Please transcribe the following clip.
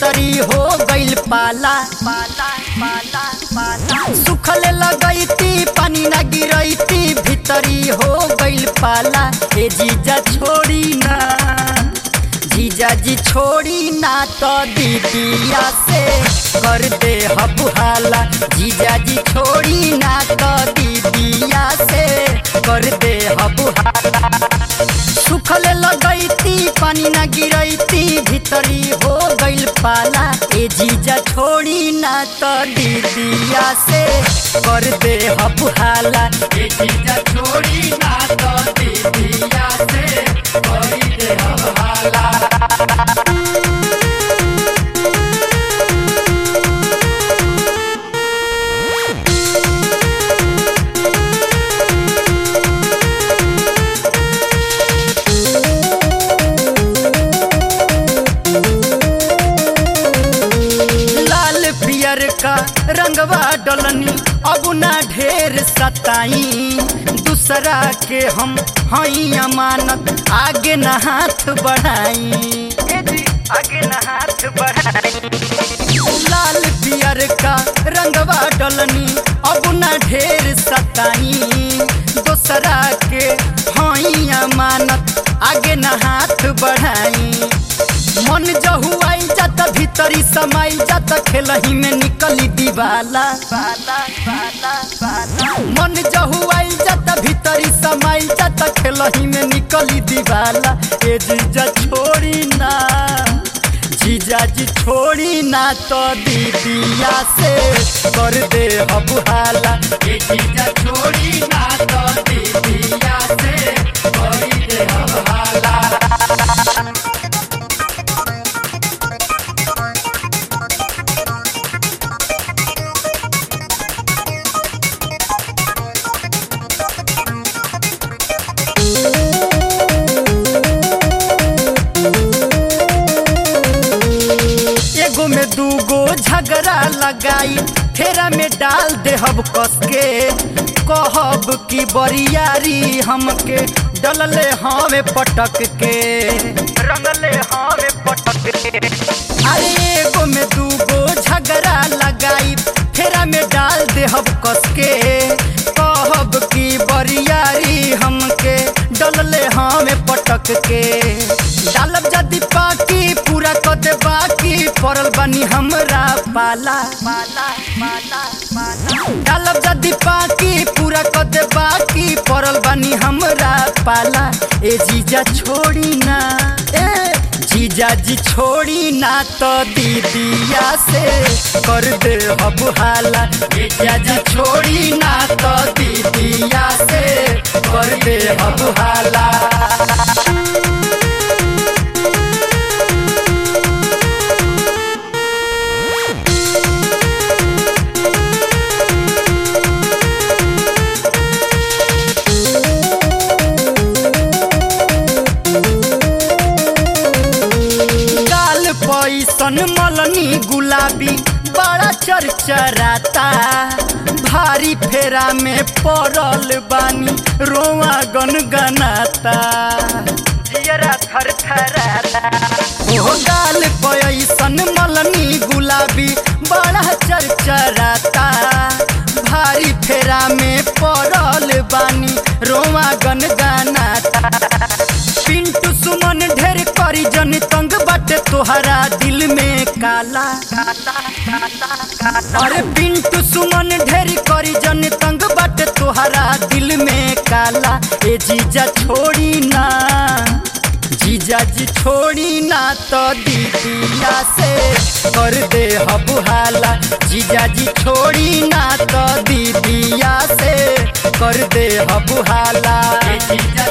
भीतरी हो गइल पाला पाला पाला पाला सुखले लगैती पानी न गिरैती भीतरी हो गइल पाला ए जीजा छोड़ी ना जीजा जी छोड़ी ना तो दीदिया से कर दे हबुहाला जीजा जी छोड़ी ना तो दीदिया से कर दे हबुहाला सुखल लगैती पानी न गिरैती भीतरी हो गइल पाला ए जीजा छोड़ी ना तो दीदिया से कर दे हबुहाला ए जीजा छोड़ी ना तो दीदिया से कर दे हबुहाला लाल पियर का रंगवा डलनी अब ना ढेर सताई दूसरा के हम हई अमानत आगे न हाथ बढ़ाई ए जी, आगे न हाथ बढ़ाई लाल पियर का रंगवा डलनी अब ना ढेर सताई दूसरा के हई अमानत आगे न हाथ बढ़ाई मन जहुआई जात भीतरी समाई जात खेलही में निकली दीवाला बाला बाला बाला मन जहुआई जात भीतरी समाई जात खेलही में निकली दीवाला ए जीजा छोड़ी ना जीजा जी छोड़ी ना तो दीदिया से कर दे हबुहाला ए जीजा छोड़ी ना तो दीदिया से कर दे हबुहाला एगो में दूगो झगड़ा लगाई फेरा में डाल देहब कस के कहब की बरियारी हमके डलले हवे पटक के रंगले हवे पटक के अरे एगो में दूगो झगड़ा लगाई फेरा में डाल देहब कस के कहब की बरियारी हमके डलले हमें पटक के डालब जदी पाकी पूरा कर दे बाकी पड़ल बनी हमरा पाला पाला पाला पाला डालब जदी पाकी पूरा कर दे बाकी पड़ल बनी हमरा पाला ए जीजा छोड़ी ना ए जीजा जी छोड़ी ना तो दीदिया से कर दे हबुहाला जीजा जी छोड़ी ना तो दीदिया से कर दे हबुहाला गाल पैसन मलनी गुलाबी बड़ा चरचराता भारी फेरा में पड़ल बानी रोआ गनगनाता जियरा थरथराता ओ गाल पैसन मलनी गुलाबी बड़ा चरचराता भारी फेरा में पड़ल बानी रोआ गनगनाता पिंटू सुमन ढेर करी जन तंग बाटे तोहरा दिल में काला अरे पिंटू सुमन ढेर करी जन तंग बाटे तोहरा दिल में काला ए जीजा छोड़ी ना जीजा जी छोड़ी ना तो दीदिया से कर दे हबुहाला जीजा जी छोड़ी ना तो दीदिया से कर दे हबुहाला जीजा